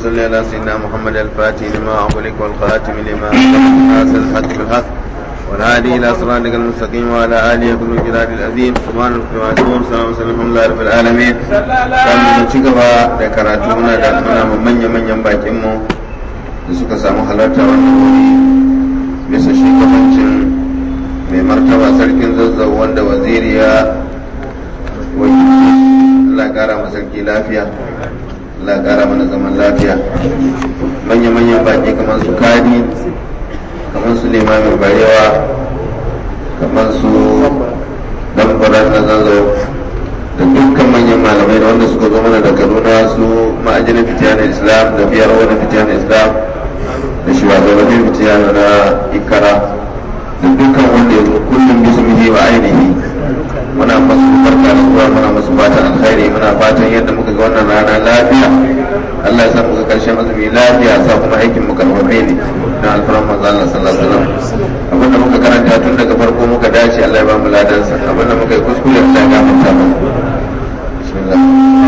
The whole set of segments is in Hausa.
صل على سيدنا محمد الفاتح لما أغلق والخاتم لما ناصر الحق بالحق والهادي إلى صراطك المستقيم وعلى آله كل جلال العظيم سبحان الله وسلم وسلم الحمد لله رب العالمين كان ci gaba da karatu muna da muna manyan manyan bakin mu da suka samu halarta wannan wuri bisa shugabancin mai martaba sarkin zazzau wanda waziri ya wakilci Allah kara ma sarki lafiya Allah kara mana zaman lafiya manya-manyan baki kamar su kadi kamar su limamin barewa kamar su dambarar na zazzau da dukkan manyan malamai da wanda suka zo mana da kaduna su ma'ajinin fitiyanar islam da biyar wani fitiyanar islam da shugabannin fitiyanar na ikara da dukkan wanda ya zo kullum bismihi wa ainihi muna masu barka da zuwa muna masu fatan alkhairi muna fatan yadda muka ga wannan rana lafiya Allah ya sa muka karshen azumi lafiya sa kuma aikin mu karfafe ne na alfaran manzo Allah sallallahu alaihi wasallam abinda muka karanta tun daga farko muka dace Allah ya ba mu ladan sa abinda muka yi kuskure Allah ya gafarta mana bismillah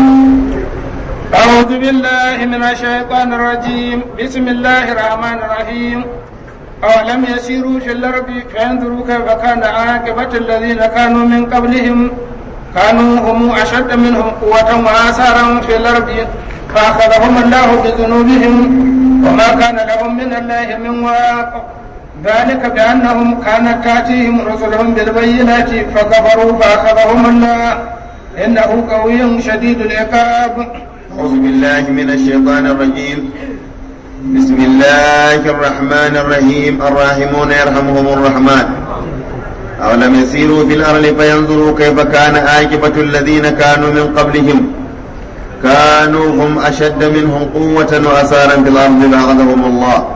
أعوذ بالله من الشيطان الرجيم بسم الله الرحمن الرحيم أولم يسيروا في الأرض فينظروا كيف كان عاقبة الذين كانوا من قبلهم كانوا هم أشد منهم قوة وآثارا في الأرض فأخذهم الله بذنوبهم وما كان لهم من الله من واق ذلك بأنهم كانت تأتيهم رسلهم بالبينات فكفروا فأخذهم الله إنه قوي شديد العقاب أعوذ بالله من الشيطان الرجيم بسم الله الرحمن الرحيم الراحمون يرحمهم الرحمن أولم يسيروا في الأرض فينظروا كيف كان عاقبة الذين كانوا من قبلهم كانوا هم أشد منهم قوة وأثارا في الأرض فأخذهم الله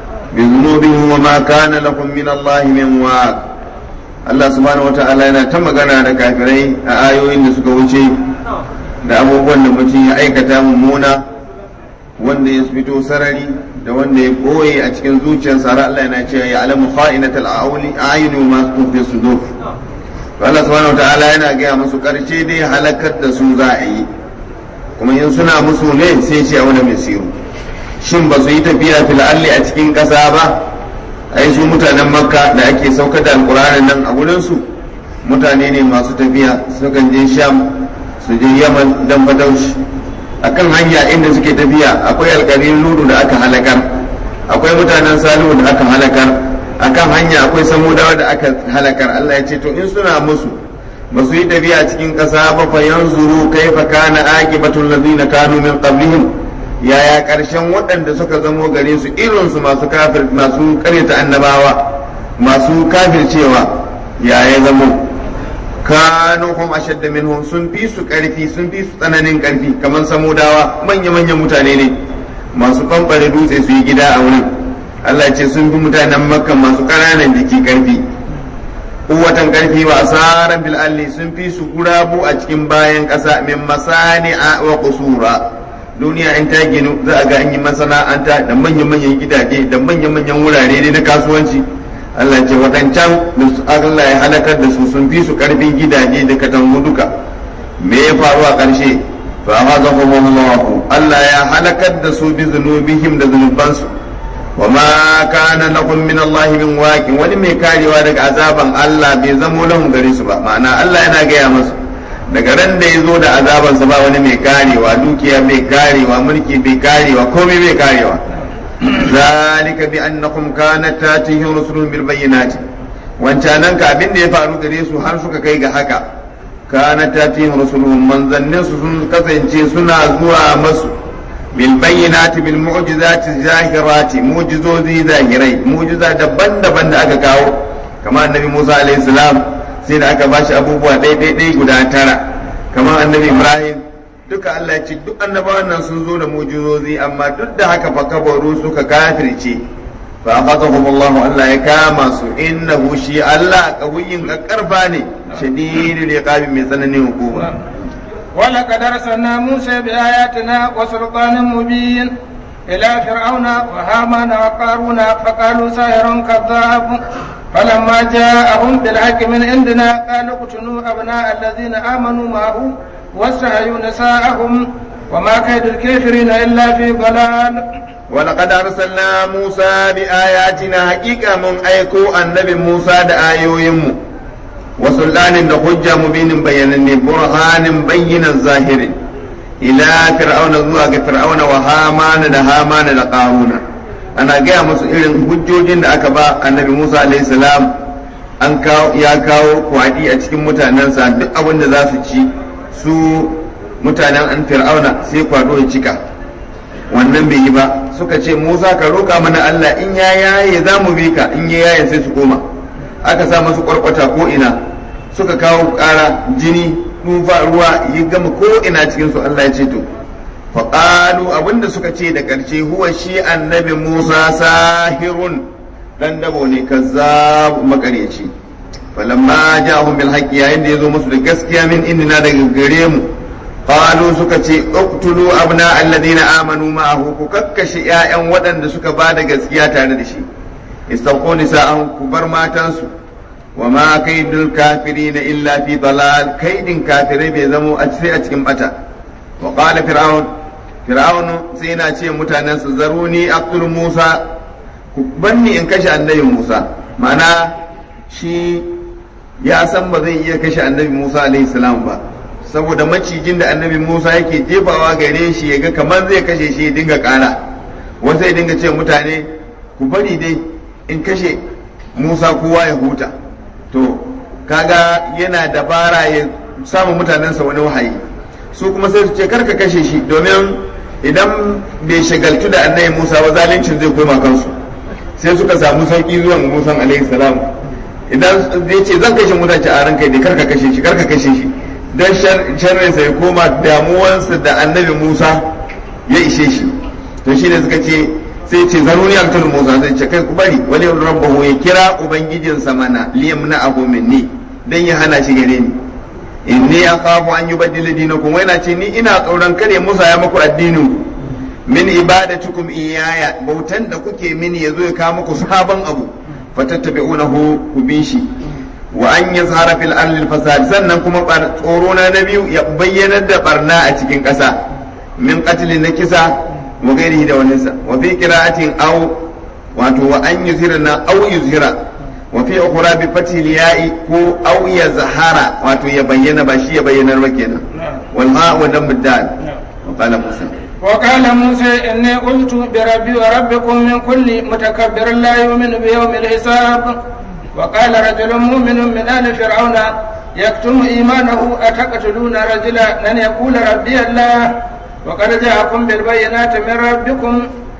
بذنوبهم وما كان لهم من الله من واق Allah subhanahu wa ta'ala yana ta magana da kafirai a ayoyin da suka wuce da abubuwan da mutum ya aikata mummuna wanda ya fito sarari da wanda ya boye a cikin zuciyarsa har Allah yana cewa ya alamu kha'inatal a'uli a'yunu ma tufi sudur Allah subhanahu wataala yana gaya musu karshe dai halakar da su za a yi kuma in suna musu ne sai ce a wani misiru shin ba su yi tafiya fil alli a cikin ƙasa ba ai su mutanen makka da ake saukar da alƙur'anin nan a wurin su mutane ne masu tafiya sukan je sham su je yaman dan badaushi akan hanya inda suke tafiya akwai alƙarin ludu da aka halakar akwai mutanen salihu da aka halakar akan hanya akwai samudawa da aka halakar Allah ya ce to in suna musu ba su yi tafiya cikin ƙasa ba fa yanzuru kaifa kana aqibatul ladina kanu min qablihim yaya ƙarshen waɗanda suka zamo gare su irin su masu kafir masu karyata annabawa masu kafircewa yaya zamo kanu hum ashadda minhum sun fi su karfi sun fi su tsananin karfi kamar samudawa manya manyan mutane ne masu bambare dutse su yi gida a wurin Allah ce sun fi mutanen makka masu ƙananan jiki karfi kuwatan karfi wa asaran bil alli sun fi su gurabu a cikin bayan ƙasa min masani'a wa qusura duniya in ta ginu za a ga an yi masana'anta da manyan manyan gidaje da manyan manyan wurare ne na kasuwanci Allah ce waɗancan Allah ya halakar da su sun fi su ƙarfin gidaje da katangu duka me ya faru a ƙarshe fa hazahumullahu Allah ya halakar da su bi zunubihim da zunubansu wa ma kana lahum min Allah min waqin wani mai karewa daga azaban Allah bai zamo lahum gare su ba ma'ana Allah yana gaya musu daga ran da ya zo da azabansa ba wani mai karewa dukiya mai karewa mulki bai karewa komai bai karewa ذلك بأنهم كانت تاتيهم رسلهم بالبينات wancanan ka abin da ya faru gare su har suka kai ga haka kana tatihim rusuluhum manzannin su sun kasance suna zuwa masu bil bayyinati bil mu'jizati zahirati mu'jizozi zahirai mu'jiza daban-daban da aka kawo kamar annabi Musa alaihi salam sai da aka bashi abubuwa ɗaya guda tara kamar annabi Ibrahim duka Allah ya ce duk annabawan nan sun zo da mujizozi amma duk da haka fa kabaru suka kafirce fa akhadhahum Allah Allah ya kama su innahu shi Allah qawiyin karfa ne shadidul iqabi mai tsananin hukuma ولقد أرسلنا موسى بآياتنا وسلطان مبين إلى فرعون وهامان وقارون فقالوا ساحر كذاب فلما جاءهم بالحق من عندنا قالوا اقتلوا أبناء الذين آمنوا معه واستحيوا نساءهم وما كيد الكافرين إلا في ضلال ولقد أرسلنا موسى بآياتنا حقيقة من أيكو النبي موسى دآيو يمو وسلطان da hujja mubinin bayyananne burhanin bayyinan zahirin ila fir'auna zuwa ga fir'auna wa hamana da hamana da qaruna ana gaya musu irin hujjojin da aka ba annabi Musa alaihi salam an kawo ya kawo kwadi a cikin mutanensa duk abin da za su ci su mutanen an fir'auna sai kwado ya cika wannan bai yi ba suka ce Musa ka roƙa mana Allah in ya yaye za mu bi ka in ya yaye sai su koma aka sa masu kwarkwata ko ina suka kawo ƙara jini tufa ruwa ya gama ko ina cikin su Allah ya ce to faƙalu abinda suka ce da ƙarshe huwa shi annabi Musa sahirun dan dabo ne kazzab makareci falamma ja'ahum bil haqqi yayin da yazo musu da gaskiya min indina daga gare mu qalu suka ce uqtulu abna alladhina amanu ma'ahu ku kakkashe ƴaƴan waɗanda suka ba da gaskiya tare da shi istaqu nisa'an ku bar matansu wa ma kaidul kafirin illa fi dalal kaidin kafirai bai zamo a sai a cikin bata wa qala fir'aun fir'aun sai yana ce mutanen su zaruni aqtul musa ku banni in kashe annabi musa ma'ana shi ya san ba zai iya kashe annabi musa alaihi salam ba saboda macijin da annabi musa yake jefawa gare shi ya ga kamar zai kashe shi ya dinga kara wasu ya dinga ce mutane ku bari dai in kashe musa kowa ya huta to kaga yana dabara ya samu mutanensa wani wahayi su kuma sai su ce karka kashe shi domin idan bai shagaltu da annabi musa ba zalincin zai koma kansu sai suka samu sauki zuwan musan alaihi salam idan zai ce zan kashe mutane a ranka dai karka kashe shi karka kashe shi dan sharrinsa ya koma damuwansa da annabi musa ya ishe shi to shi ne suka ce sai ce zaruni aktul musa zai ce kai ku bari wani rabbahu ya kira ubangijinsa mana liyam na abu minni dan ya hana shi gare ni inni akhafu an yubaddila dinakum wai na ce ni ina tsoron kare musa ya muku addinin ku min ibadatukum iyaya bautan da kuke mini yazo ya kawo muku sabon abu fatattabi'unahu ku bi shi wa an yazhara fil ardi fasad sannan kuma tsoro na na biyu ya bayyanar da barna a cikin ƙasa min qatli na kisa wa gairihi da wani sa wa fi qira'atin aw wato wa an yuzhira na aw yuzhira wa fi ukhra bi fathi ya'i ko aw yazhara wato ya bayyana ba shi ya bayyanar ba kenan wal ha wa dam dal wa qala musa وقال موسى إني قلت بربي وربكم من كل متكبر لا يؤمن بيوم الحساب وقال رجل مؤمن من آل فرعون يكتم إيمانه أتقتلون رجلا أن يقول ربي الله وقد جاءكم بالبينات من ربكم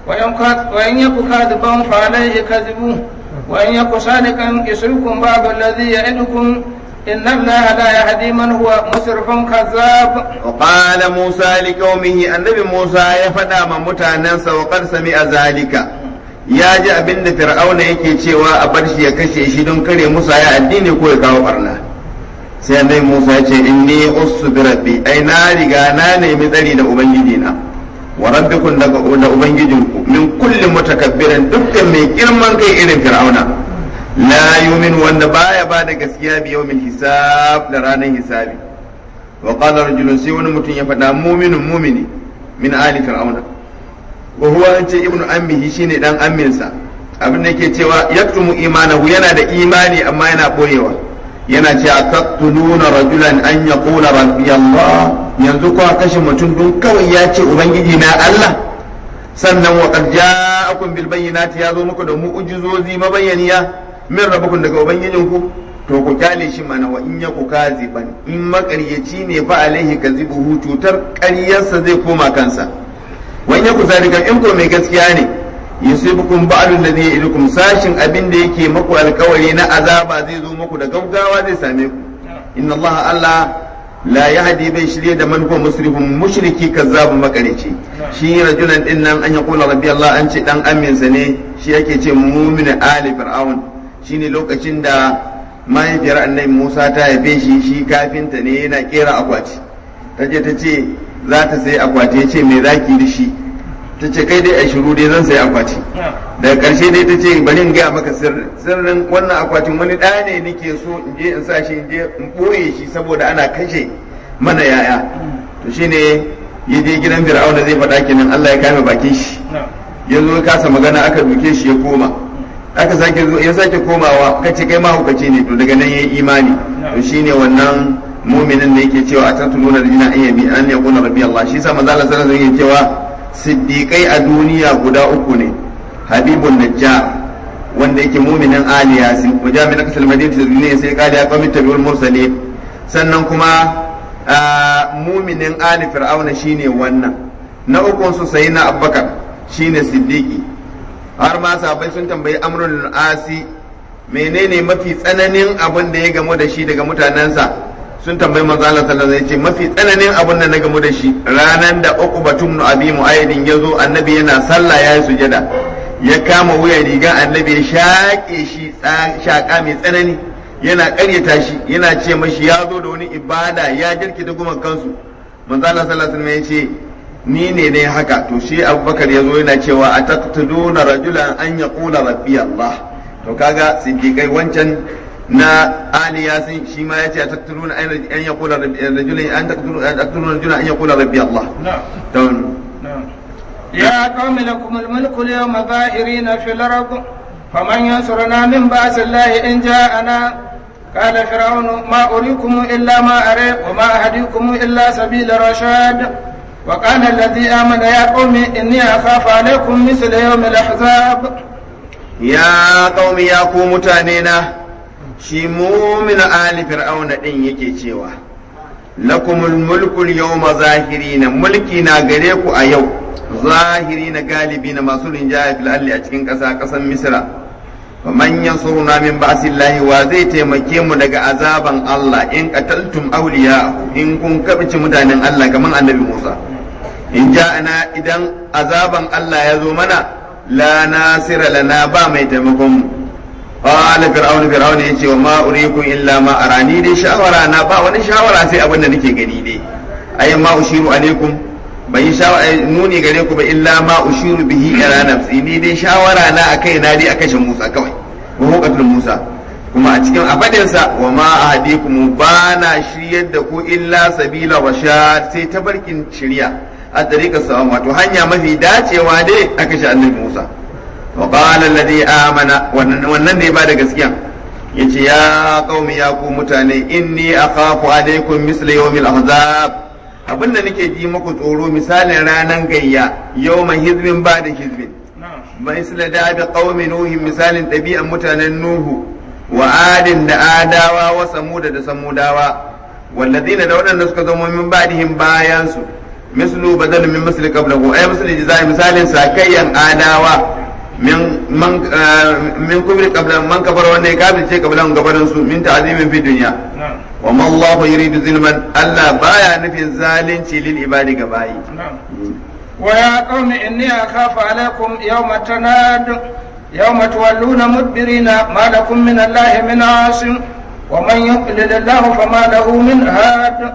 وإن يك كاذبا فعليه كذبه وإن يك صادقا يسركم بعض الذي يعدكم إن الله لا يهدي من هو مسرف كذاب وقال موسى لقومه النبي موسى يفدى من متاننسا وقد سمع ذلك ya ji abin da fir'auna yake cewa a bar shi ya kashe shi don kare musa ya addini ko ya kawo barna sai annabi musa ya ce inni ussu bi rabbi ai na riga na nemi tsari da ubangiji na wa rabbikum daga da ubangijinku min kulli mutakabbirin dukkan mai girman kai irin fir'auna la yumin wanda baya ba da gaskiya bi yawmin hisab da ranar hisabi wa qala rajulun sai wani mutum ya faɗa mu'minun mu'mini min ali fir'auna wa huwa an ce ibnu ammihi shine dan amminsa abin da yake cewa yaktumu imanahu yana da imani amma yana boyewa yana cewa taqtuluna rajulan an yaqula rabbi Allah yanzu ko kashe mutum dun kawai ya ce ubangiji na Allah sannan wa qad ja'akum bil bayyinati ya zo muku da mu'jizozi mabayyaniya min rabbukum daga ubangijinku to ku kyale shi mana wa in yaku kaziban in makaryaci ne fa alaihi kazibuhu cutar ƙaryarsa zai koma kansa wani ya kusa daga in ko mai gaskiya ne yusibukum ba'du alladhi ya'idukum sashin abin da yake maku alkawari na azaba zai zo muku da gaugawa zai same ku inna Allah Allah la yahdi bai shirye da man huwa musrifun mushriki kazzabu makarici shi rajulan din nan an yaqula rabbi Allah an ce dan aminsa ne shi yake ce mu'minu ali fir'aun shine lokacin da mahaifiyar annabi Musa ta haife shi shi kafinta ne yana kera akwati taje ta ce za ta sayi akwati ya ce me zaki da shi ta ce kai dai a shiru dai zan sayi akwati daga ƙarshe dai ta ce bari in gaya maka sirrin sirrin wannan akwatin wani ɗa ne nake so in je in sa shi in je in ɓoye shi saboda ana kashe mana yaya to shine ya je gidan fir'auna zai faɗa kenan Allah ya kame bakin shi ya zo ya kasa magana aka duke shi ya koma aka sake zo ya sake komawa kace kai mahaukaci ne to daga nan yayi imani to shine wannan muminin da yake cewa atatuluna rijina an yabi an yaqula rabbi Allah shi sa manzo Allah sallallahu alaihi wasallam yake cewa siddiqai a duniya guda uku ne habibun najjar wanda yake muminin ali yasin wajamin kasal madinatu ne sai kali ya qawmi tabiul mursalin sannan kuma muminin ali fir'auna shine wannan na ukun su sayyidina abubakar shine siddiqi har ma sahabbai sun tambayi amrul asi menene mafi tsananin abin da ya gamu da shi daga mutanensa sun tambayi manzo Allah sallallahu alaihi wasallam mafi tsananin abin da na gamu da shi ranan da uqbatum nu abi mu'ayyidin yazo annabi yana sallah yayi sujada ya kama wuyan riga annabi ya shaƙe shi shaƙa mai tsanani yana ƙaryata shi yana ce mashi ya zo da wani ibada ya jirkita guman kansu manzo Allah sallallahu alaihi wasallam ya ce ni ne ne haka to shi abubakar ya zo yana cewa a taqtuluna rajulan an yaqula rabbi Allah to kaga siddiqai wancan na ali yasin shi ma yace a taqtuluna an yaqula rajulan an taqtuluna rajulan an yaqula rabbi Allah to يا قوم لكم الملك اليوم ظاهرين في الأرض فمن ينصرنا من بأس الله إن جاءنا قال فرعون ما أريكم إلا ما أري وما أهديكم إلا سبيل الرشاد وقال الذي آمن يا قوم إني أخاف عليكم مثل يوم الأحزاب يا قوم يا قوم تانينا شمو من آل فرعون إن يكي cewa lakumul mulkul yawma zahirina mulki na gare ku a yau zahiri na galibi na masu rinjaya fil alli a cikin ƙasa ƙasan misra wa man yansuruna min ba'sillahi wa zai taimake mu daga azaban Allah in qataltum awliya in kun kabici mutanen Allah kaman annabi Musa in ja'ana idan azaban Allah ya zo mana la nasira lana ba mai taimakon mu qala fir'aun fir'aun yace wa ma urikum illa ma arani dai shawara na ba wani shawara sai abin da nake gani dai ayyan ma ushiru alaikum bai yi nuni gare ku ba illa ma ushiru bihi ila nafsi ni dai shawara na akai na dai a kashe Musa kawai wa hukatul Musa kuma a cikin abadin sa wa ma ahdikum ba na shiryar da ku illa sabila rashad sai tabarkin shirya a tariqar sa wato hanya mafi dacewa dai a kashe annabi Musa wa qala alladhi amana wannan ne ba da gaskiya yace ya qaumi ya ku mutane inni akhafu alaikum misla yawmil ahzab abin da nake ji muku tsoro misalin ranar gayya yau mai hizbin ba da hizbin mai sila da da ƙaumi nuhi misalin ɗabi'an mutanen nuhu wa adin da adawa wa samuda da samudawa wallazina da waɗanda suka zama min ba'dihim bayan su mislu badal min misli qablahu ay misli jazai misalin sakayyan adawa min man min kubri qabla man kabara wanda ya kafirce qablan gabanin su min ta'zimin fi dunya wa ma Allahu yuridu zulman Allah baya nufin zalunci lil ibadi ga bayi wa ya qaumi inni akhafu alaikum yawma tanad yawma tuwalluna mudbirina ma lakum min Allah min asim wa man yuqlil Allah fama lahu min had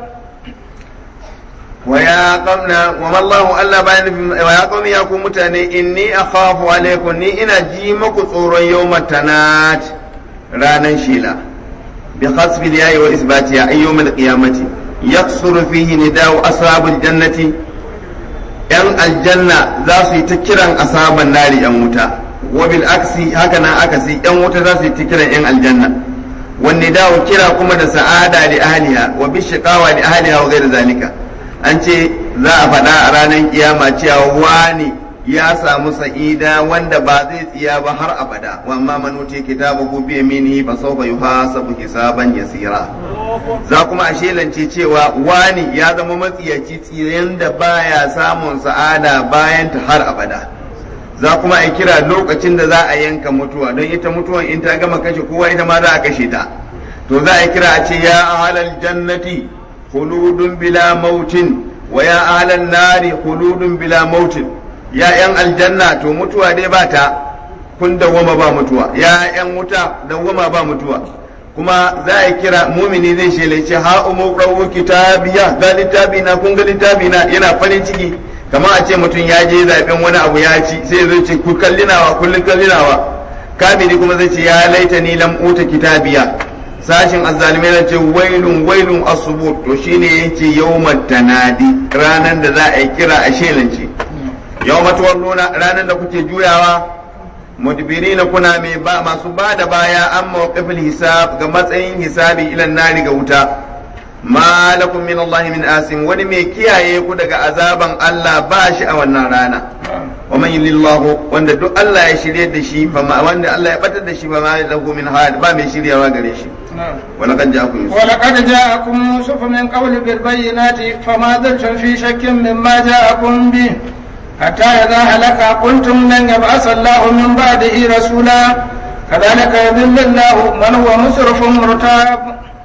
wa ya qaumna wa ma Allahu Allah baya nufin wa ya qaumi ya ku mutane inni akhafu alaikum ni ina ji muku tsoron yawma tanad ranan shila بخسف الياء وإثباتها أي يوم القيامة يقصر فيه نداء أصحاب الجنة ‘yan aljanna za su yi ta kiran asaban nari ‘yan wuta, wabil aksi haka na akasi ‘yan wuta za su yi ta kiran ‘yan aljanna, wanne dawo kira kuma da sa'ada da ahliha wa bishiqawa da ahliha wa gaira zalika an ce za a faɗa a ranar kiyama cewa wani ya samu sa'ida wanda ba zai tsiya ba har abada wa amma man wuce kitabahu bi yaminihi fa sawfa yuhasabu hisaban yasira za kuma a shelance cewa wani ya zama matsiyaci tsiyen da baya samun sa'ada bayan ta har abada za kuma a kira lokacin da za a yanka mutuwa don ita mutuwan in ta gama kashe kowa ita ma za a kashe ta to za a kira a ce ya ahlal jannati khuludun bila mautin wa ya ahlan nari khuludun bila mautin ya ‘yan aljanna to mutuwa dai ba ta kun dawwama ba mutuwa ya ‘yan wuta dawwama ba mutuwa kuma za a kira mumini zai shelace ha umu rawu kitabiya ga littafi na kun ga littafi na yana farin ciki kamar a ce mutum ya je zaben wani abu ya ci sai zai ce ku kallinawa kullun kallinawa kamili kuma zai ce ya laita ni lam uta kitabiya sashin azzalimai na ce wailun wailun asubut to shine yace yawmat tanadi ranan da za a yi kira a shelance yawmat walluna ranan da kuke juyawa mudbirina kuna mai ba masu ba da baya an mawqifil hisab ga matsayin hisabi ilan nari ga wuta ma lakum min Allah min asim wani mai kiyaye ku daga azaban Allah ba shi a wannan rana wa man yulillahu wanda duk Allah ya shirye da shi fa ma wanda Allah ya batar da shi ba ma lahu min had ba mai shiryawa gare shi wa laqad ja'akum yusuf ولقد جاءكم يوسف من قبل بالبينات فما زلتم في شك مما جاءكم به حتى إذا هلك قلتم لن يبعث الله من بعده رسولا كذلك يذل الله من هو مسرف مرتاب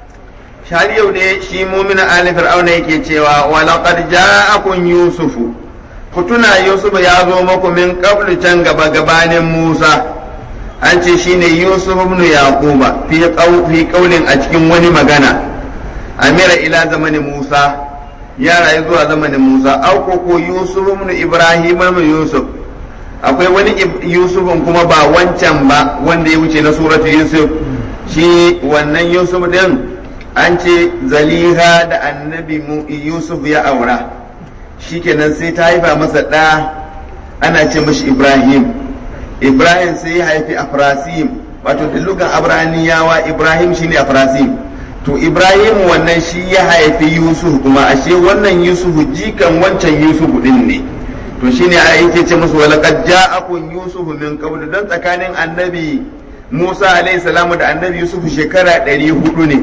shari yau ne shi mumina ali fir'auna yake cewa wa laqad ja'akum yusufu ku tuna yusuf ya zo muku min qablu can gaba gabanin musa an ce shine yusuf ibn yaquba fi qaw fi qawlin a cikin wani magana amira ila zamanin musa ya rayu zuwa zamanin musa au ko ko yusuf ibn ibrahim ibn yusuf akwai wani yusufin kuma ba wancan ba wanda ya wuce na suratu yusuf shi wannan yusuf din an ce zaliha da annabi yusuf ya aura shikenan sai ta haifa masa ɗa ana ce mashi ibrahim ibrahim sai ya haifi afrasim wato da lugan abraniyawa ibrahim shine afrasim to ibrahim wannan shi ya haifi yusuf kuma ashe wannan yusuf jikan wancan yusuf din ne to shine a yake ce musu walaqad ja'akum yusuf min qabl dan tsakanin annabi musa alayhi salamu da annabi yusuf shekara 400 ne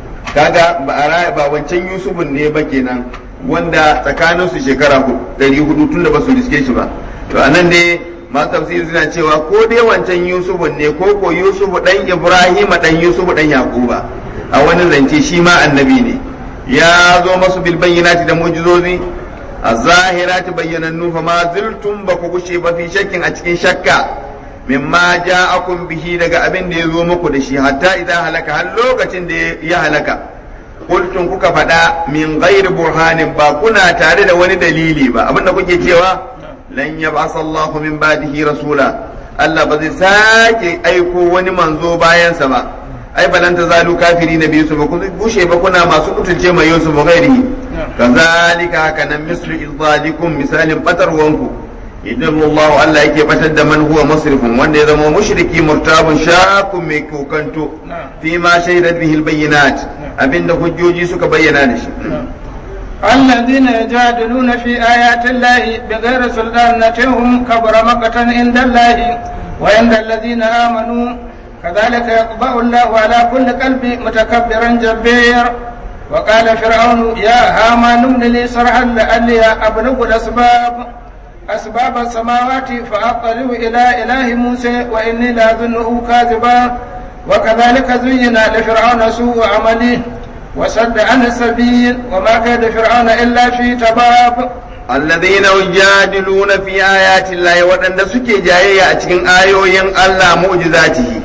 kaga ba a raya ba wancan yusufun ne ba kenan wanda tsakanin su shekara ɗari hudu tun da ba su riske shi ba to anan dai masu tafsiri suna cewa ko dai wancan yusufun ne ko ko yusufu dan ibrahima dan yusufu dan yaquba a wani zance shi ma annabi ne ya zo masu bil bayyinati da mu'jizozi a zahirati bayyanannu fa ma ziltum ba ku gushe ba fi shakkin a cikin shakka mimma ja'akum bihi daga abin da ya zo muku da shi hatta idan halaka har lokacin da ya halaka kultun kuka faɗa min ghairi burhanin ba kuna tare da wani dalili ba abin da kuke cewa lan yab'as Allahu min ba'dihi rasula Allah ba zai sake aiko wani manzo bayansa ba ai balan ta zalu kafiri na biyu su ba ku bushe ba kuna masu mutunce mai Yusuf ghairihi kazalika haka nan mislu idzalikum misalin batarwanku idan Allah Allah yake batar da man huwa musrifun wanda ya zama mushriki murtabun shakun mai kokanto fi ma shaidat bihi albayyinat abinda hujjoji suka bayyana da shi الذين يجادلون في آيات الله بغير سلطان نتهم كبر مقتا عند الله وعند الذين آمنوا كذلك يطبع الله على كل قلب متكبر جبير وقال فرعون يا هامان ابن لي صرحا لعلي أبلغ الأسباب أسباب السماوات فأطلع إلى إله موسى وإني لأظنه كاذبا وكذلك زين لفرعون سوء عمله وسد عن السبيل وما كيد فرعون إلا في تباب الذين يجادلون في آيات الله وأن سكي جاية أتكين آيوين الله معجزاته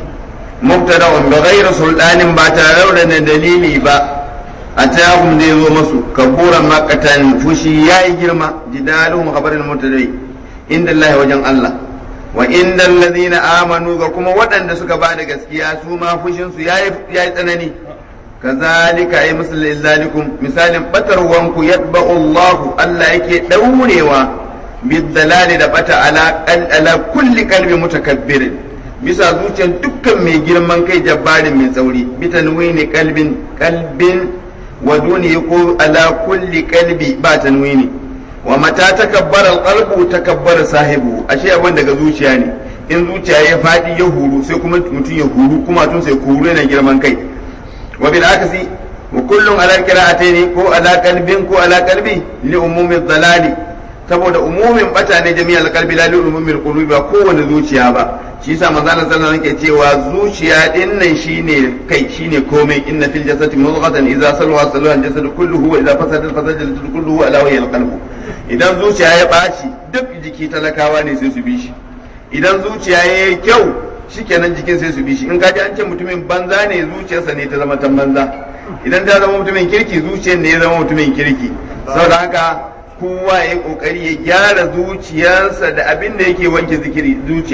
مبتدأ بغير سلطان باتارون دليلي با أتاهم دي مسو كبورا مكة فشي يا جرما جدالهم خبر المبتدئ عند الله وجن الله وعند الذين آمنوا كما ودن سكا بعد gaskiya su ma fushin su yayi yayi tsanani kazalika ay misal zalikum misalin batarwanku yatba'u Allah Allah yake daurewa bidalali da bata ala ala kulli qalbi mutakabbirin bisa zuciyar dukkan mai girman kai jabbarin mai tsauri bitanwini kalbin kalbin wa duni ko ala kulli kalbi ba tanwini wa mata takabbara alqalbu takabbara sahibu ashe abin daga zuciya ne in zuciya ya fadi ya huru sai kuma mutum ya huru kuma tun sai huru yana girman kai wa bil akasi wa kullun ala qira'ataini ko ala qalbin ko ala qalbi li umumi dhalali saboda umumin bata ne jami'al qalbi la li umumi qulubi ba kowane zuciya ba shi yasa manzo Allah sallallahu alaihi wasallam cewa zuciya din nan shine kai shine komai inna fil jasadi mudghatan idza salwa salwa al jasadu kulluhu wa idza fasada fasada al jasadu kulluhu ala wajhi al qalb idan zuciya ya baci duk jiki talakawa ne sai su bi shi idan zuciya ya yi kyau shikenan jikin sai su bi shi in kaji an ce mutumin banza ne zuciyarsa ne ta zama ta banza idan ta zama mutumin kirki zuciyar ne ya zama mutumin kirki saboda haka kowa ya kokari ya gyara zuciyarsa da abin da yake wanke zikiri zuciya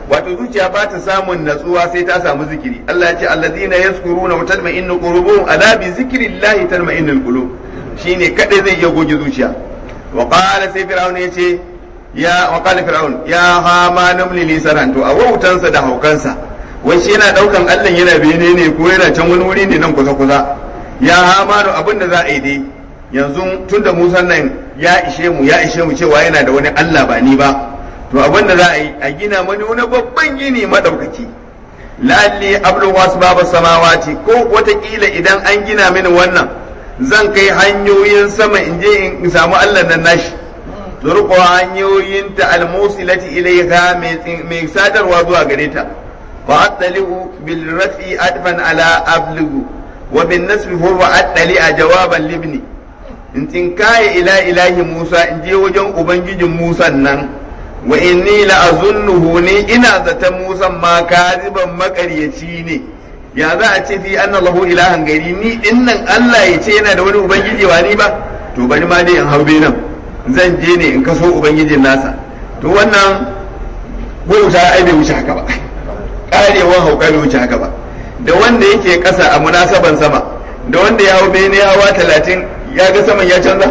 wato zuciya ba ta samun natsuwa sai ta samu zikiri Allah ya ce allazina yazkuruna wa tatma'innu qulubuhum ala bi zikrillahi tatma'innul qulub shine kadai zai iya goge zuciya wa qala sai fir'aun ya ce ya wa qala fir'aun ya hama namli li saran to a wautansa da haukansa wai shi yana daukan Allah yana bene ne ko yana can wani wuri ne nan kusa kusa ya hama no abin da za a yi dai yanzu tunda Musa nan ya ishe mu ya ishe mu cewa yana da wani Allah ba ni ba to abin da za a yi a gina mani wani babban gini madaukaki la'alli ablu wasu babu samawati ko watakila idan an gina mini wannan zan kai hanyoyin sama in je in samu Allah nan nashi turko hanyoyin ta almusilati ilaiha mai sadarwa zuwa gare ta fa attali'u bil rafi adfan ala ablugu wa bin nasbi huwa attali'a jawaban libni in tinkaye ila ilahi Musa in je wajen ubangijin Musa nan wa inni la azunnuhu ni ina zaton Musa ma kaziban makaryaci ne ya za a ce fi anna lahu ilahan gari ni din nan Allah ya ce yana da wani ubangiji wa ni ba to bari ma dai in haube nan zan je ne in kaso ubangijin nasa to wannan wuta ai bai wuce haka ba karewan hauka bai wuce haka ba da wanda yake kasa a munasaban sama da wanda ya hau bene hawa talatin ya ga saman ya canza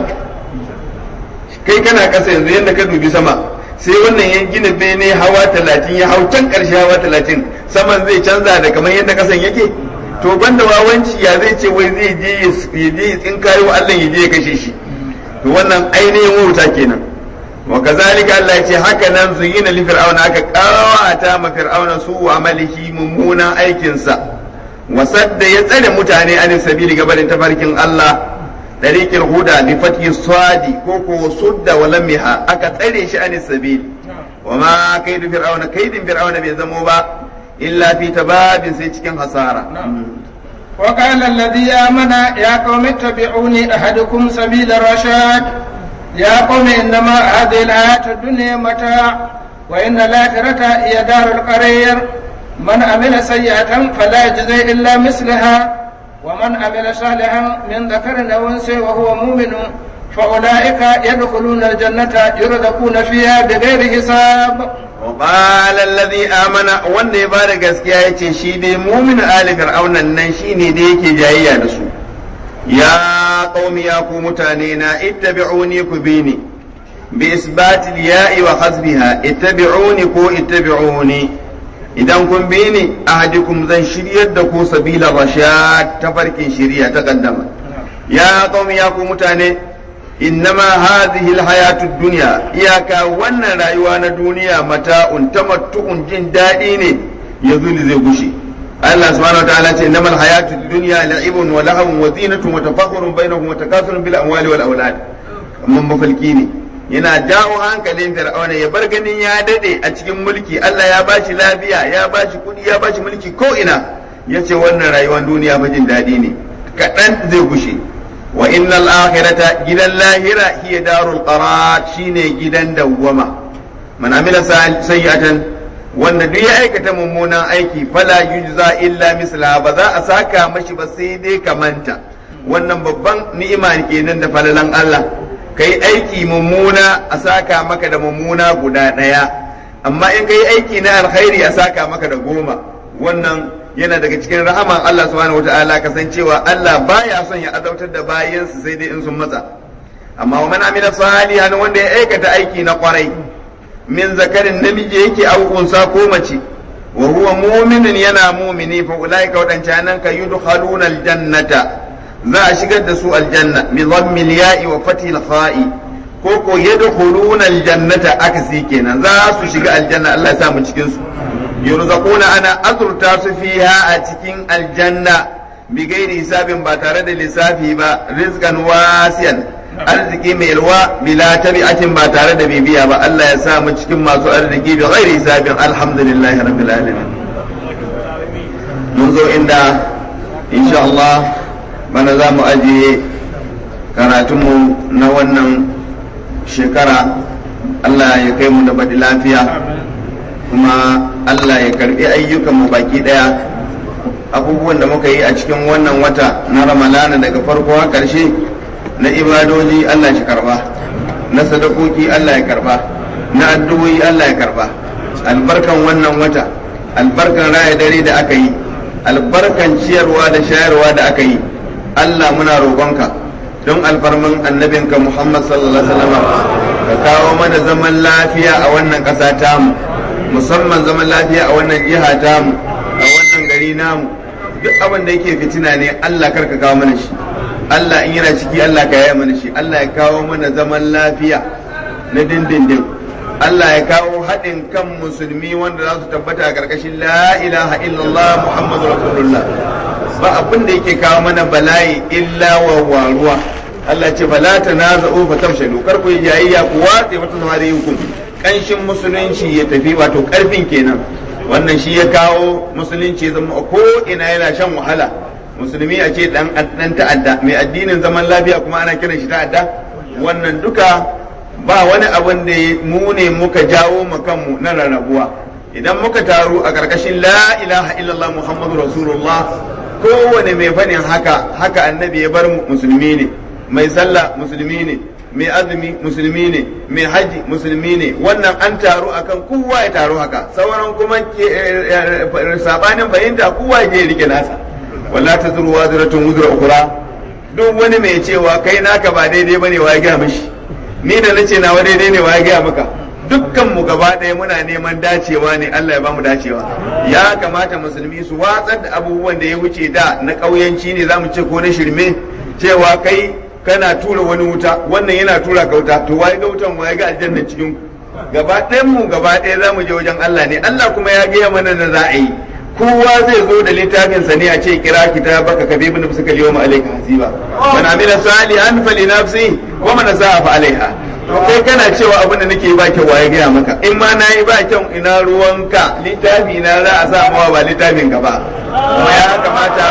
kai kana kasa yanzu yadda ka dubi sama sai wannan ya gina bene hawa talatin ya hau can ƙarshe hawa talatin saman zai canza da kamar yadda kasan yake to banda wawanci ya zai ce wai zai je ya je ya tsinkayo Allah ya je ya kashe shi to wannan ainihin wauta kenan wa kazalika Allah ya ce haka nan zuyina li fir'auna aka kawata ma fir'auna su wa amalihi mummunan aikinsa wasadda ya tsare mutane an sabili gabanin tafarkin Allah طريق الهدى بفتح الصاد كوكو صد ولمها أكا تري شأن السبيل وما كيد فرعون كيد فرعون بيزموبا إلا في تباب سيتكن خسارة وقال الذي آمن يا قوم اتبعوني أحدكم سبيل الرشاد يا قوم إنما هذه الحياة الدنيا متاع وإن الآخرة هي دار القرير من عمل سيئة فلا يجزي إلا مثلها ومن عمل صالحا من ذكر او انثى وهو مؤمن فاولئك يدخلون الجنه يرزقون فيها بغير حساب وقال الذي امن wanda ya bada gaskiya yace shi dai mumin ali fir'aunan nan shine da yake jayayya da su ya qaumi ya ku mutane na ittabi'uni ku bini bi isbati al-ya'i wa hasbiha ittabi'uni ko ittabi'uni idan kun bi ni ahadikum zan shiryar da ku sabila rashad ta farkin shiriya ta kaddama ya qaumi ya ku mutane innama hadhihi alhayatud dunya iyaka wannan rayuwa na duniya mata'un tamattu'un jin daɗi ne yazuli zai gushe Allah subhanahu wa ta'ala ce innamal hayatud dunya la'ibun wa lahawun wa zinatun wa tafakhurun bainahum wa takathurun bil amwali wal awlad amma mafalki ne yana dawo hankalin fir'auna ya bar ganin ya dade a cikin mulki Allah ya bashi lafiya ya bashi kudi ya bashi mulki ko ina yace wannan rayuwar duniya fa jin dadi ne kadan zai gushe wa innal akhirata gidan lahira hiya darul qarar shine gidan dawwama man amila sayyatan wanda duk ya aikata mummunan aiki fala yujza illa misla ba za a saka mashi ba sai dai kamanta wannan babban ni'ima kenan da falalan Allah kai aiki mummuna a saka maka da mummuna guda ɗaya amma in kai aiki na alkhairi a saka maka da goma wannan yana daga cikin rahaman Allah subhanahu wata'ala kasancewa Allah baya son ya azautar da bayansu sai dai in sun matsa amma wa man amila salihan wanda ya aikata aiki na kwarai min zakarin namiji yake au unsa ko mace wa huwa mu'minun yana mu'mini fa ulaika wadancanan ka yudkhaluna aljannata za a shigar da su aljanna bi dhammil ya'i wa fathil kha'i ko ko yadkhuluna aljannata akasi kenan za su shiga aljanna Allah ya sa mu cikin su yurzaquna ana azurta su fiha a cikin aljanna bi gairi hisabin ba tare da lissafi ba rizqan wasiyan arziki mai yalwa bila tabi'atin ba tare da bibiya ba Allah ya sa mu cikin masu arziki bi gairi hisabin alhamdulillahi rabbil alamin mun zo inda insha Allah bana za mu ajiye karatunmu na wannan shekara Allah ya kai mu da baɗi lafiya kuma Allah ya karɓi ayyukanmu baki ɗaya abubuwan da muka yi a cikin wannan wata na ramalana daga farko har ƙarshe na ibadoji Allah shi karba na sadakoki Allah ya karba na addu'o'i Allah ya karba albarkan wannan wata albarkan raya dare da aka yi albarkan ciyarwa da shayarwa da aka yi Allah muna roƙonka don alfarman annabinka Muhammad sallallahu alaihi wasallam ka kawo mana zaman lafiya a wannan ƙasa tamu musamman zaman lafiya a wannan jiha tamu a wannan gari namu duk abin da yake fitina ne Allah karka kawo mana shi Allah in yana ciki Allah ka yaya mana shi Allah ya kawo mana zaman lafiya na dindindin Allah ya kawo haɗin kan musulmi wanda za su tabbata a ƙarƙashin la ilaha illallah Muhammadu Rasulullah ba abin da yake kawo mana bala'i illa wa waruwa Allah ce bala ta naza'u fa tamshalu kar ku yi jayayya ku watse wata samariyukum kanshin musulunci ya tafi wato karfin kenan wannan shi ya kawo musulunci zama ko ina yana shan wahala musulmi a ce dan dan ta'adda mai addinin zaman lafiya kuma ana kiran shi ta'adda wannan duka ba wani abin da mu ne muka jawo mu kanmu na rarrabuwa idan muka taru a karkashin la ilaha illallah muhammadu rasulullah kowane mai faɗin haka haka annabi ya bar musulmi ne mai sallah musulmi ne mai azumi musulmi ne mai haji musulmi ne wannan an taru akan kowa ya taru haka sauran kuma sabanin fahimta kowa ya rike nasa wala ta zuru waziratun wuzura ukura duk wani mai cewa kai naka ba daidai bane wa ya gaya mishi ni da nace nawa daidai ne wa ya gaya maka dukkan mu gaba ɗaya muna neman dacewa ne Allah ya bamu dacewa ya kamata musulmi su watsar da abubuwan da ya wuce da na ƙauyanci ne zamu ce ko na shirme cewa kai kana tura wani wuta wannan yana tura ka wuta to waye ga wutan waye ga aljanna cikin gaba ɗayan mu gaba ɗaya zamu je wajen Allah ne Allah kuma ya gaya mana da za a yi kowa zai zo da littafin sa ne a ce kira kitabaka ka bi bin suka liyo ma alayka hasiba man amila salihan fali nafsi wa man sa'a fa alaiha to kai kana cewa abin da nake ba kyau waye gaya maka in ma nayi ba kyau ina ruwanka littafi na za a sa mawa ba littafin ka ba kuma ya kamata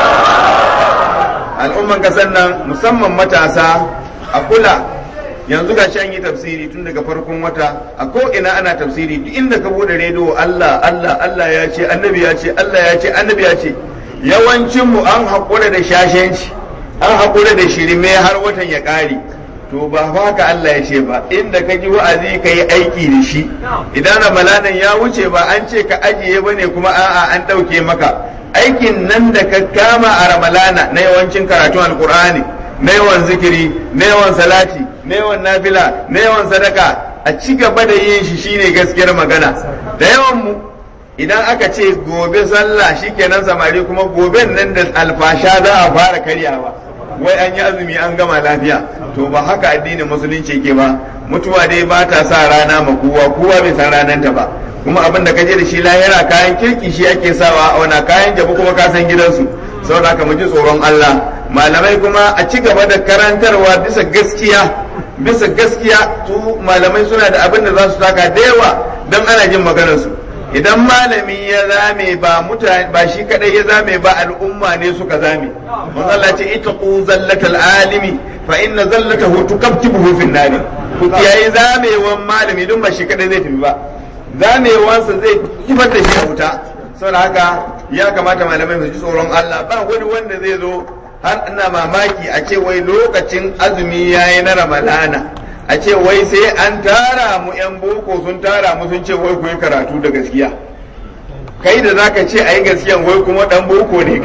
al'umman kasar nan musamman matasa a kula yanzu ga an yi tafsiri tun daga farkon wata a ko ina ana tafsiri duk inda ka bude rediyo Allah Allah Allah ya ce annabi ya ce Allah ya ce annabi ya ce yawancin mu an haƙura da shashenci an haƙura da shirme har watan ya ƙare to ba haka Allah ya ce ba inda ka ji wa'azi ka yi aiki da shi idan ramalanan ya wuce ba an ce ka ajiye bane kuma a'a an ɗauke maka aikin nan da ka kama a ramalana na yawancin karatun alkur'ani na yawan zikiri na yawan salati na yawan nafila na yawan sadaka a ci gaba da yin shi shine gaskiyar magana da yawan mu idan aka ce gobe sallah shikenan samari kuma goben nan da alfasha za a fara karyawa wai an yi azumi an gama lafiya to ba haka addinin musulunci ke ba mutuwa dai ba ta sa rana ma kowa kowa bai san rananta ba kuma abin da kaje da shi lahira kayan kirki shi ake sawa a wana kayan jabu kuma ka san gidansu saboda haka mu ji tsoron Allah malamai kuma a ci gaba da karantarwa bisa gaskiya bisa gaskiya su malamai suna da abin da za su taka da yawa don ana jin maganar su idan malami ya zame ba mutane ba shi kadai ya zame ba al'umma ne suka zame manzo Allah ce itaqu zallatal alimi fa inna zallatahu tukabtibuhu fin nari ku kiyaye zamewan malami don ba shi kadai zai tafi ba zamewansa zai kifar da shi a wuta saboda haka ya kamata malamai su ji tsoron Allah ba wani wanda zai zo har ina mamaki a ce wai lokacin azumi yayi na ramadana a ce wai sai an tara mu yan boko sun tara mu sun ce wai ku yi karatu da gaskiya kai da zaka ce a yi gaskiyan wai kuma dan boko ne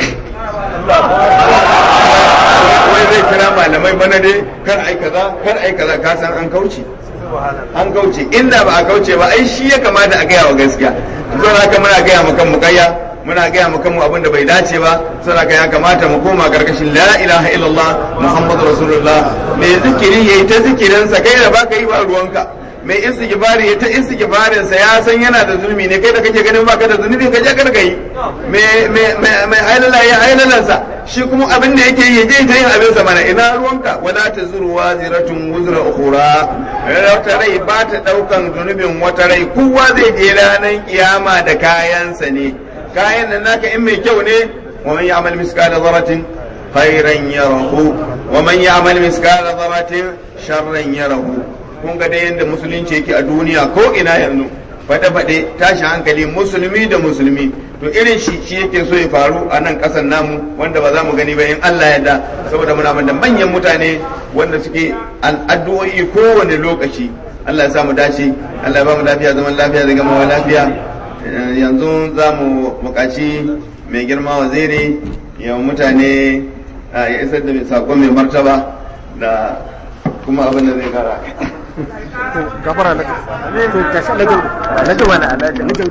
wai zai kira malamai bana dai kar ai kaza kar ai kaza ka san an kauce an kauce inda ba a kauce ba ai shi ya kamata a gaya wa gaskiya zo haka muna gaya mu kan mukayya muna gaya mu kanmu abin da bai dace ba saboda ya kamata mu koma gargashin la ilaha illallah muhammadu rasulullah mai zikiri yayi ta zikirin sa kai da baka yi ba ruwanka mai istighfari ya ta istighfarin sa ya san yana da zulmi ne kai da kake ganin baka da zunubi ka je ka yi mai mai mai hailala ya hailalan sa shi kuma abin da yake yi je ta yin abin sa mana ina ruwanka wala tazuru waziratun wuzra ukhra wata rai ba ta daukan zunubin wata rai kowa zai je ranar kiyama da kayansa ne kayan nan naka in mai kyau ne wa man ya'mal miskala dharratin khairan yarahu wa man ya'mal miskala dharratin sharran yarahu kun ga dai yanda musulunci yake a duniya ko ina yanzu fade fade tashi hankali musulmi da musulmi to irin shi shi yake so ya faru a nan kasar namu wanda ba za mu gani ba in Allah ya da saboda muna da manyan mutane wanda suke addu'o'i kowane lokaci Allah ya sa mu dace Allah ya ba mu lafiya zaman lafiya da gamawa lafiya yanzu za mu buƙaci mai girma waziri ya mutane ya isar da sakon mai martaba da kuma abin da zai kara gafara na to ka sha lagau lagau wani alaji lagau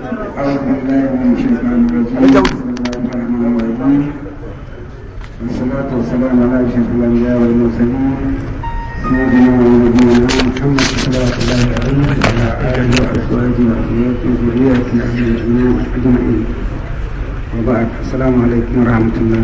والصلاة والسلام على أشرف الأنبياء والمرسلين سيدنا ونبينا محمد صلى الله عليه وعلى آله وأزواجه وذريته وذريته أجمعين وبعد السلام عليكم ورحمة الله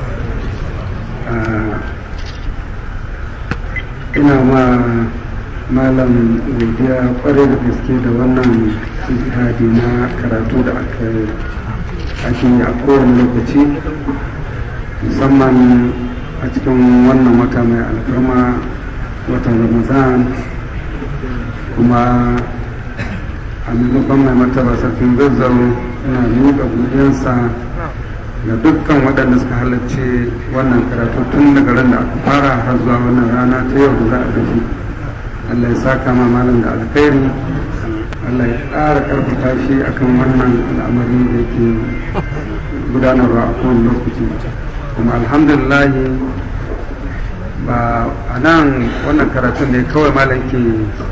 ina ma malam godiya kwarai da gaske da wannan jihadi na karatu da aka ake yi a kowane lokaci musamman a cikin wannan wata mai alfarma watan ramazan kuma a maimakon mai martaba sarkin zazzau ina miƙa godiyarsa ga dukkan waɗanda suka halarci wannan karatu tun daga ran da aka fara har zuwa wannan rana ta yau da za a gaji Allah ya saka ma malam da alkhairi Allah ya ƙara ƙarfafa shi akan wannan al'amari da yake gudanarwa a kowane lokaci kuma alhamdulillah ba a nan wannan karatun ne kawai malam ke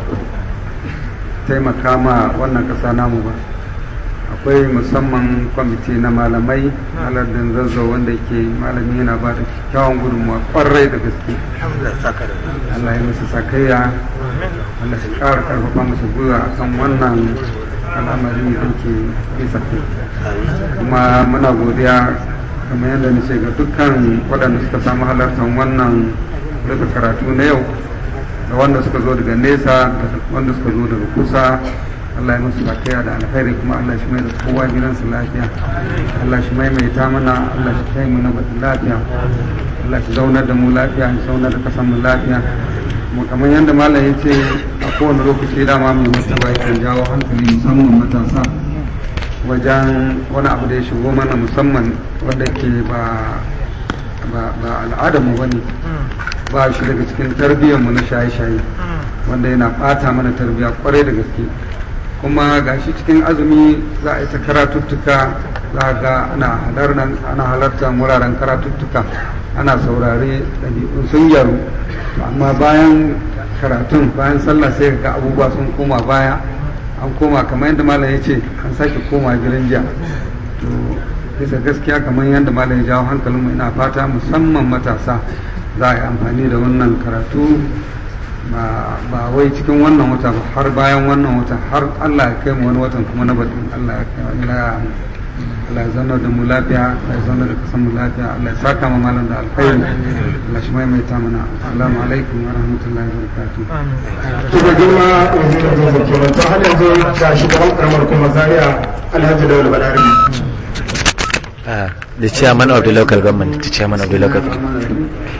taimaka ma wannan ƙasa namu ba akwai musamman kwamiti na malamai alardin zazzau wanda ke malami yana ba da kyakkyawan gudunmuwa kwarai da gaske Allah ya musu sakayya Allah ya ƙara karfafa musu gwiwa a kan wannan al'amari da ke bisa kuma muna godiya kamar yadda nace ga dukkan waɗanda suka samu halartar wannan rufe karatu na yau da wanda suka zo daga nesa da wanda suka zo daga kusa Allah ya musu lafiya da alkhairi kuma Allah shi mai da kowa gidansu lafiya Allah shi maimaita mana Allah shi kai mu na lafiya Allah shi zaunar da mu lafiya shi zaunar da kasan mu lafiya mu kamar yadda malam ya ce a kowane lokaci dama mai mutuwa yakan jawo hankali musamman matasa wajen wani abu da ya shigo mana musamman wanda ke ba ba al'adar mu bane ba shi daga cikin tarbiyyar mu na shaye-shaye wanda yana bata mana tarbiyya kwarai da gaske kuma gashi cikin azumi za a yi ta karatuttuka za a ga ana halartar wuraren karatuttuka ana saurare ɗabi'un sun gyaru amma bayan karatun bayan sallah sai ga abubuwa sun koma baya an koma kamar yadda malam ya ce an sake koma gidan jiya to bisa gaskiya kamar yadda malam ya jawo hankalinmu ina fata musamman matasa za a yi amfani da wannan karatu ba wai cikin wannan wata ba har bayan wannan wata har Allah ya kai mu wani watan kuma na batun Allah ya kai Allah Allah ya zauna da mu lafiya Allah ya zauna da kasan mu lafiya Allah ya saka mu malam da alkhairi Allah shi maimaita mana assalamu alaikum wa rahmatullahi wa barakatuh kuma girma wazirin zuwa kenan to har yanzu ga shugaban karamar kuma zaria alhaji dawal balarabi Uh, the chairman of the local government, the chairman of the local government.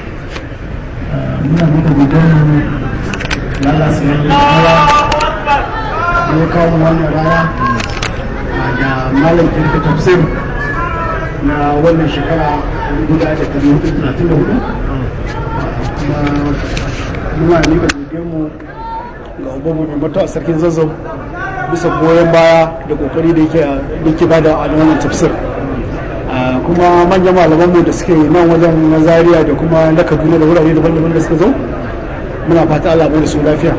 muna muka gudanar da Allah su yi ya kawo wannan rana da malam kirka tafsir na wannan shekara guda da kare hudu talatin da hudu muna ne ga mu ga ubanmu mai mata a sarkin zazzau bisa goyon baya da kokari da yake bada a wannan tafsir kuma manyan malamanmu da suke nan wajen na zaria da kuma na kaduna da wurare daban-daban da suka zo muna fata Allah bai da su lafiya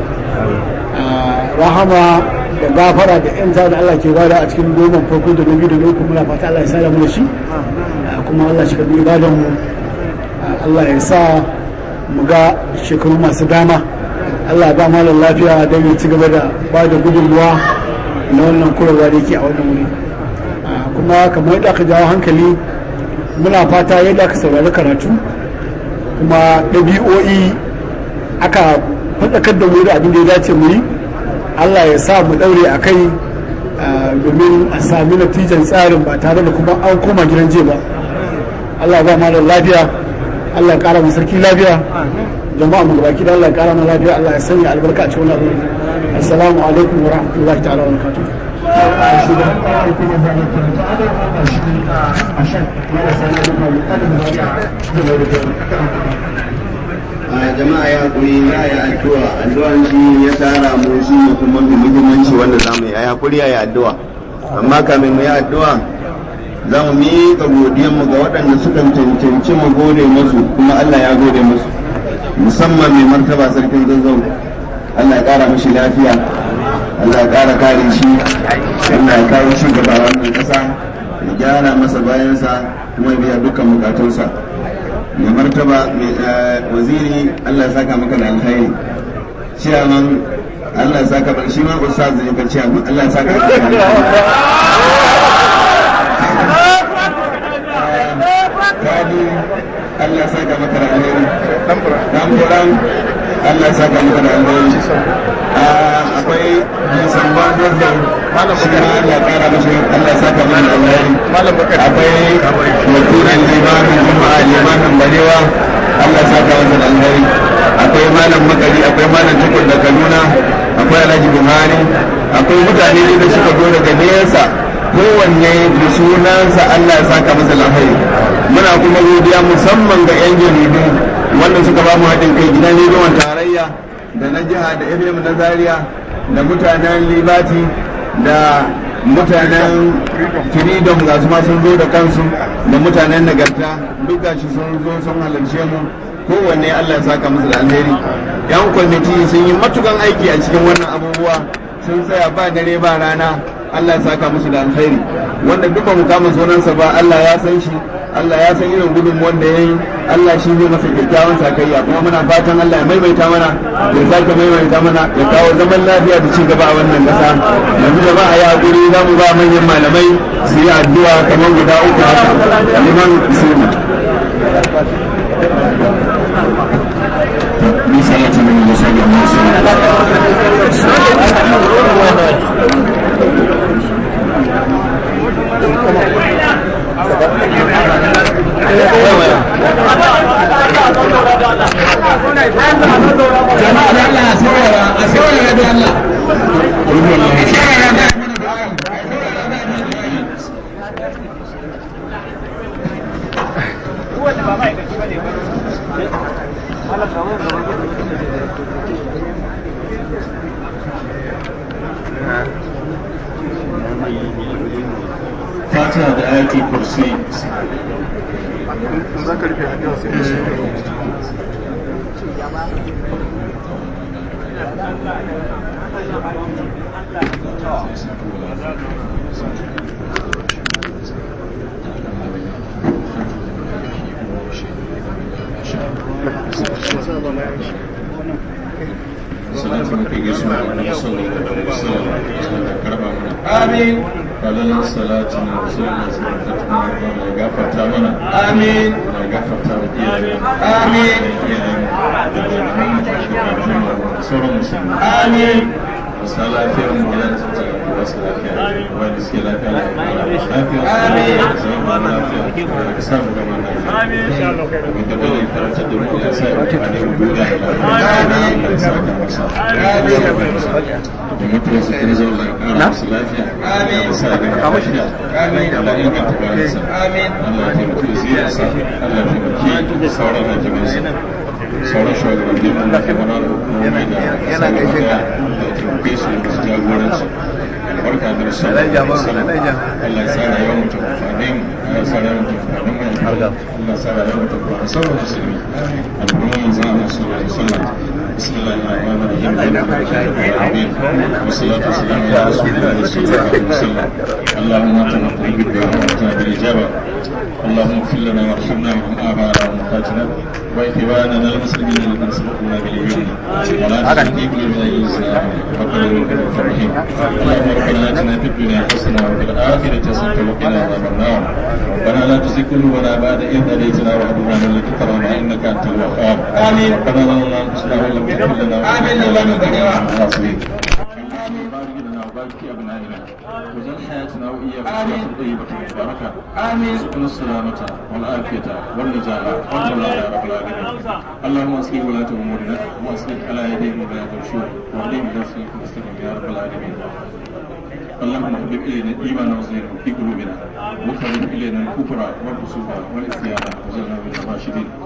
rahama da gafara da yan da Allah ke bada a cikin goma farko da biyu da uku muna fata Allah ya sa mu da shi kuma Allah shi karbi ibadan mu Allah ya sa mu ga shekaru masu dama Allah ya ba malam lafiya don ya ci gaba da ba da gudunmuwa na wannan kurarwa da yake a wannan wuri kuma kamar yadda aka jawo hankali muna fata yadda aka saurari karatu kuma ɗabi'o'i aka faɗakar da mu da abin da ya dace mu yi allah ya sa mu ɗaure a kai domin a sami natijan tsarin ba tare da kuma an koma gidan je ba allah ba malam lafiya allah ya ƙara mu sarki lafiya jama'a mu gabaki da allah ya ƙara mu lafiya allah ya sanya albarka a cikin wannan assalamu alaikum wa rahmatullahi ta'ala wa barakatuh a jama'a ya hakuri za a yi addu'a addu'an shi ya tara mu shi ne kuma mai muhimmanci wanda za mu yi a hakuri a yi addu'a amma kamin mu yi addu'a za mu miƙa godiyar mu ga waɗanda suka cancanci mu gode musu kuma Allah ya gode musu musamman mai martaba sarkin zazzau Allah ya ƙara mashi lafiya Allah ya ƙara kare shi Allah ya kawo shi gaba wannan ƙasa ya gyara masa bayansa kuma ya biya dukkan bukatunsa mai martaba mai waziri Allah ya saka maka da alkhairi ciyaman Allah ya saka maka shi ma ustaz ne ka ciyaman Allah ya saka maka da alkhairi kadi Allah ya saka maka da alkhairi dan buran Allah ya saka maka da alkhairi akwai nisan bazar da shi ma Allah ya kara mashi Allah ya saka maka da alkhairi akwai wakilan limamin juma'a limamin barewa Allah ya saka maka da alkhairi akwai malam makari akwai malam tukur da kaduna akwai alhaji buhari akwai mutane da suka zo daga nesa kowanne da sunansa Allah ya saka masa alkhairi muna kuma godiya musamman ga yan jaridu wanda suka ba mu haɗin kai gidan rediyon tarayya da na jiha da FM na Zaria da mutanen Libati da mutanen Freedom ga su ma sun zo da kansu da mutanen Nagarta duk gashi sun zo sun halarce mu kowanne Allah ya saka musu da alheri yan kwamiti sun yi matukan aiki a cikin wannan abubuwa sun tsaya ba dare ba rana Allah ya saka musu da alkhairi wanda duk ba mu kama sunansa ba Allah ya san shi Allah ya san irin gudun wanda ya yi Allah shi ne masa kyakkyawan sakayya kuma muna fatan Allah ya maimaita mana ya sake maimaita mana ya kawo zaman lafiya da ci gaba a wannan kasa yanzu da ba a yi hakuri za mu ba manyan malamai su yi addu'a kamar guda uku haka liman bismillah رسالة من المصلي fatiha da ayatul kursi salatu mafi gaisuwa wani musamman da musamman da karba mana amin falalan salatu na musamman da ta kuma ya gafarta mana amin ya gafarta wa iyayen amin iyayen da malaman da shugabannin da sauran musulmi amin masu lafiyar mu ya su ta ba su lafiya wanda suke lafiya lafiya Amin. zaman lafiya da sa mu gama lafiya abin da bane karantar da mu ya sa ya amfani mu duniya da lafiya ya sa ka masa da mutuwa su kan zauna ya kara masu lafiya ya sa ga lafiya Allah ya inganta bayansa Amin. Allah ya taimaki ziyarsa Allah ya taimaki sauran hakimansa sauran shugabannin mu da kuma na hukumomi da yana gaishe ka da taimake su da su jagoranci barka da rasu Allah ya sa rayuwar mu ta amfane mu Allah ya sa rayuwar mu ta amfane mu Allah ya sa rayuwar mu ta amfane sauran musulmi al'umma manzo Allah sallallahu alaihi wasallam بسم الله الرحمن الرحيم الحمد لله رب العالمين والصلاة والسلام على رسول الله صلى الله عليه وسلم اللهم انت نقول بالدعاء وانتنا بالاجابة اللهم اغفر لنا وارحمنا وارحم اباءنا وامهاتنا واخواننا المسلمين الذين سبقونا بالايمان ولا تجعل في قلوبنا غلا ربنا انك رؤوف رحيم اللهم ربنا اتنا في الدنيا حسنه وفي الاخره حسنه وقنا عذاب النار ربنا لا تزغ قلوبنا بعد اذ هديتنا وهب لنا من لدنك رحمه انك انت الوهاب آمين. ربنا ظلمنا انفسنا وان لم تغفر لنا آمين. اللهم بارك لنا. الخاسرين بارك لنا وبارك في ابنائنا وجعل حياتنا واياكم آمين. حياه طيبه مباركه آمين. ارزقنا السلامة والعافية والنجاة والجلال يا رب العالمين اللهم اصلح ولاة امورنا واصلح على يديهم ولاة الشور واهدهم الى صراط المستقيم يا رب العالمين اللهم حبب الينا الايمان وزينه في قلوبنا وكره الينا الكفر والفسوق والعصيان وجعلنا من الراشدين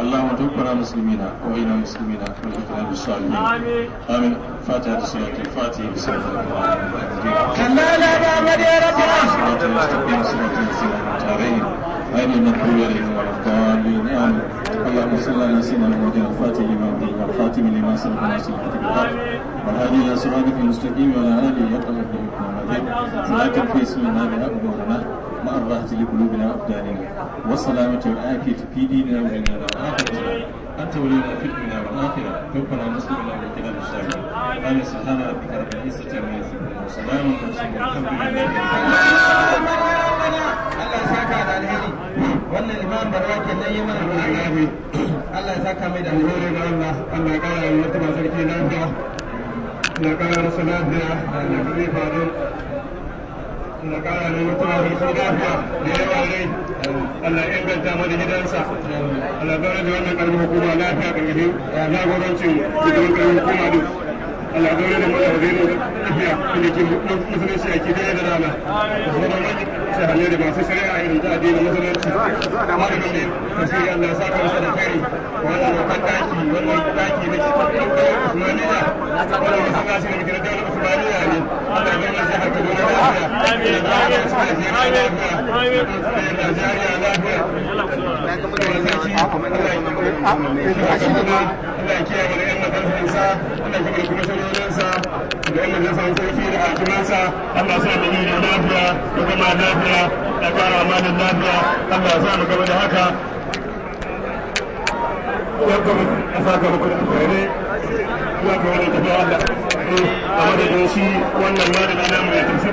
اللهم توفنا مسلمين وإنا مسلمين والإخلاص بالصالحين آمين آمين فاتحة سورة الفاتحة بسم الله الرحمن الرحيم كلا لا بعمل يا رب صراط المستقيم صراط الذين أنعمت عليهم غير المغضوب عليهم ولا الضالين آمين اللهم صل على سيدنا محمد الفاتح لما أغلق والخاتم لما سبق ناصر الحق بالحق والهادي إلى صراطك المستقيم وعلى آله يقوم بالمحمد صلاة في اسمنا بها أمورنا مع الراحة لقلوبنا وأبداننا والسلامة والعافية في ديننا ودنيانا وآخرتنا أنت ولينا في الدنيا والآخرة توفنا مسلمنا وكلام الصالحين آمين سبحان ربك رب العزة عما يصفون وسلام على المرسلين والحمد لله Allah ya saka da alheri wannan imam barwa kenan yi mana alheri Allah ya saka mai da alheri da Allah Allah ya kara wa mutum sarki lafiya Allah ya kara masa lafiya da zai faru Allah ya kara wa mutum sarki lafiya da yawa rai Allah ya inganta mana gidansa Allah ya kara da wannan karfin hukuma lafiya karkashin jagorancin shugaban karfin hukuma duk Allah ya da mana wazirin lafiya da ke musulunci a kidaya da rana shahane da masu shari'a irin ta addinin musulunci malamin ne tasiri Allah ya saka masa da kai wannan babban daki wannan daki na cikin daular Usmaniya wannan masallaci da muke na daular Usmaniya ne Allah ya gama jihar Kaduna lafiya da zama da su da jihar lafiya da Najeriya lafiya Allah ya kiyaye da yan madarfinsa Allah ya kuma sanyoyinsa da yan madarfin sarki da hakimansa Allah ya sa mu yi lafiya da zama lafiya da kara amanin lafiya Allah ya sa mu gaba da haka ya kuma a saka muku da alkhairai ya kuma wani tafiya Allah a madadin shi wannan malami na mai tafi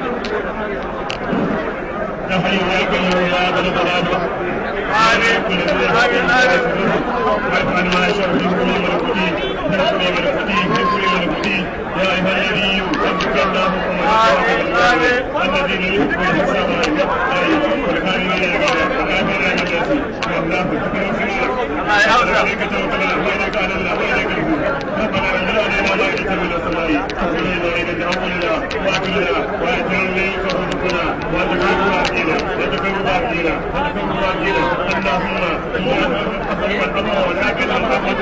ya hayyu ya kayyum ya bani baladu آمين آمين آمين وارفعنا ما يشاء في كل ملكوتي في كل ملكوتي في كل ملكوتي يا أيها الذي ربك الله الذين يؤمنون بالحساب والكاملين والكافرين والله عليك توكلنا وإليك على الله وإليك الهدى ربنا انزل علينا مائدة من السماء تخرجنا إلى تعبدنا وأكلنا وأجرنا فارزقنا وأجرنا باقينا وتكبر باقينا وتكبر باقينا اللهم أصلح الأمر ولكن الرحمة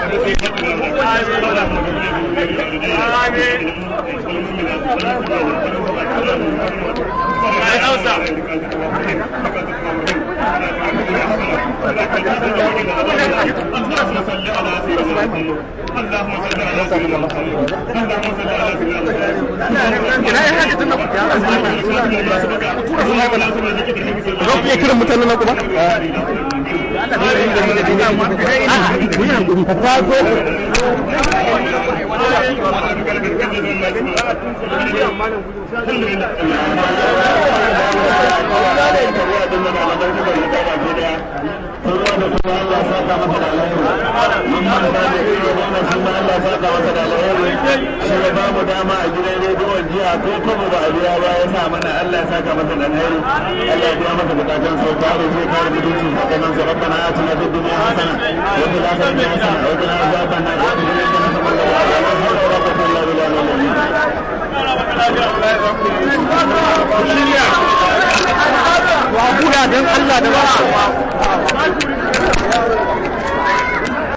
اللهم صل على سيدنا محمد اللهم صل على سيدنا Za ku iya kiran mutanen nan kuma? shi ya ba mu dama a gidan rediyon jiya ko kuma ba a biya ba ya sa mana Allah ya saka masa da alheri Allah ya biya masa bukatun sau kare zai kare mutuncin sakamakon sa rabbana atina fid dunya hasana wa fil akhirati hasana wa qina azaban nar wa qina adhaban nar wa la hawla wa la quwwata illa billah Wa kula don Allah da ba